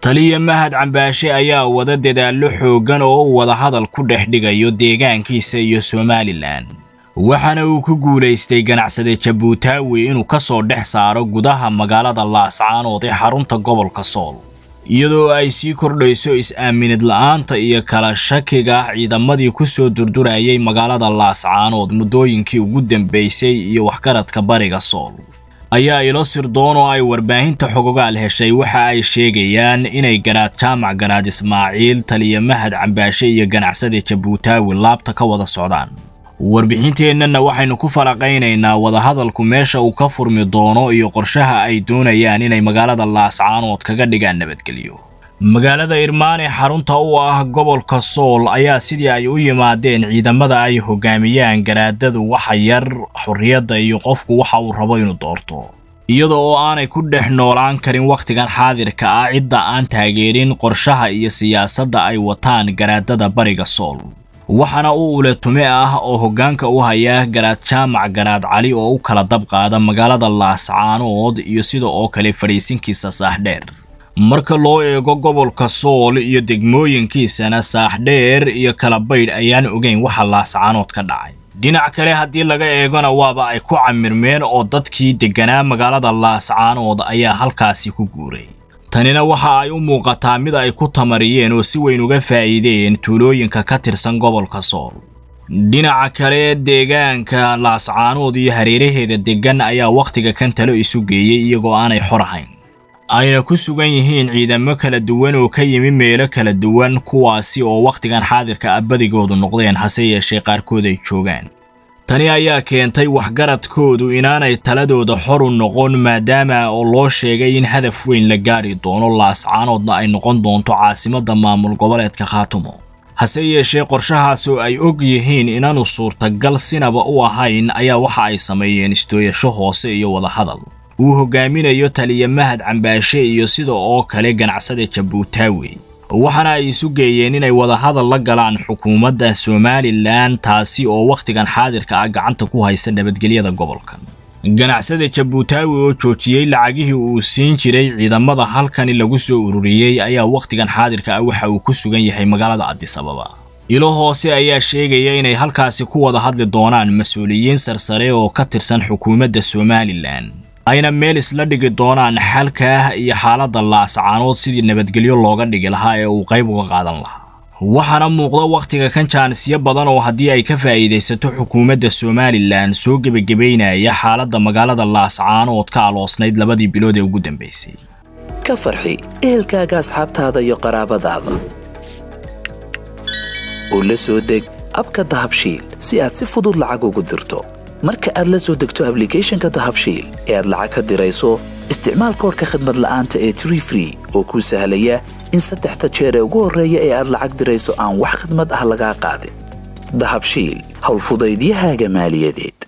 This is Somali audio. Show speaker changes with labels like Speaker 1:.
Speaker 1: taliya mahad cambaashe ayaa wada dadaallo xooggan oo u wada hadal ku dhex dhigayo deegaankiisa iyo somalilan waxaana uu ku guulaystay ganacsade jabuutaawi inuu ka soo dhex saaro gudaha magaalada laascaanood ee xarunta gobolka sool iyadoo ay sii kordhayso is-aaminid la'aanta iyo kala shakiga ciidamadii ku soo durdurayay magaalada laascaanood muddooyinkii ugu dambaysay iyo waxgaradka bariga sool ayaa ilo sirdoon oo ay warbaahinta xogogaal heshay waxa ay sheegayaan inay garaad jaamac garaad ismaaciil taliya mahad cambaashe iyo ganacsade jabuutaawi laabta ka wada socdaan warbixinteennana waxaynu ku falaqaynaynaa wadahadalku meesha uu ka furmi doono iyo qorshaha ay doonayaan inay magaalada laascaanood kaga dhigaan nabadgelyo magaalada irmaane xarunta u ah gobolka sool ayaa sidii ay u yimaadeen ciidamada ay hogaamiyaan garaadadu waxa yar xorriyadda iyo qofku waxa uu rabo inuu doorto iyada oo aanay ku dhex noolaan karin wakhtigan xaadirka ah cidda aan taageerin qorshaha iyo siyaasadda ay wataan garaadada bariga sool waxaana u uletume ah oo hoggaanka u haya garaad jaamac garaad cali oo u kala dab qaada magaalada laascaanood iyo sida oo kale fadhiisinkiisa saaxdheer marka loo eego gobolka sool iyo degmooyinkiisana saaxdheer iyo kala baydh ayaan ogeyn waxa laascaanood ka dhacay dhinac kale haddii laga eegona waaba ay ku camirmeen oo dadkii degganaa magaalada laascaanood ayaa halkaasi ku guuray tanina waxa ay u muuqataa mid ay ku tamariyeen oo si weyn uga faa'iideen tuulooyinka ka tirsan gobolka sool dhinaca kale deegaanka laascaanood iyo hareeraheeda deggan ayaa wakhtiga kan talo isu geeyey iyagoo aanay xor ahayn ayna ku sugan yihiin ciidamo kala duwan oo ka yimi meelo kala duwan kuwaasi oo wakhtigan xaadirka ah badigoodu noqdeen hase yeeshee qaarkood ay joogaan tani ayaa keentay waxgaradkoodu inaanay taladooda xor u noqon maadaama oo loo sheegay in hadaf weyn la gaadhi doono laascaanoodna ay noqon doonto caasimadda maamul goboleedka khaatumo hase yeeshee qorshahaas oo ay og yihiin inaanu suurtagal sinaba u ahayn ayaa waxa ay sameeyeen istooyasho hoose iyo wadahadal uu hogaaminayo taliya mahad cambaashe iyo sida oo kale ganacsada jabuutaawi waxaana ay isu geeyeen inay wadahadal la galaan xukuumadda somalilan taasi oo wakhtigan xaadirka ah gacanta ku haysa nabadgelyada gobolkan ganacsada jabuutaawi oo joojiyey lacagihii uu siin jiray ciidamada halkani lagu soo ururiyey ayaa wakhtigan xaadirka ah waxa uu ku sugan yahay magaalada adisababa ilo hoose ayaa sheegaya inay halkaasi ku wada hadli doonaan mas-uuliyiin sarsare oo ka tirsan xukuumadda somalilan ayna meel isla dhigi doonaan xalkaah iyo xaaladda laascaanood sidii nabadgelyo looga dhigi lahaa ee uu qayb uga qaadan lahaa waxaana muuqda wakhtiga kan jaanisyo badan oo haddii ay ka faa'iidaysato xukuumadda somalilan soo gebagabaynaya xaaladda magaalada laascaanood ka aloosnayd labadii bilood ee ugu dambaysay
Speaker 2: ka farxi ehelkaaga asxaabtaada iyo qaraabadaada oo la soo deg abka dahabshiil si aad si fudud lacag ugu dirto marka aad la soo degto ablicathonka dahabshiil ee aad lacag ka dirayso isticmaal koorka khadmad la'aanta ee tree free oo kuu sahlaya in saddexda jeer ee ugu horreeya ee aad lacag dirayso aan wax khadmad ah lagaa qaadin dahabshiil howlfudaydiyahaaga maaliyadeed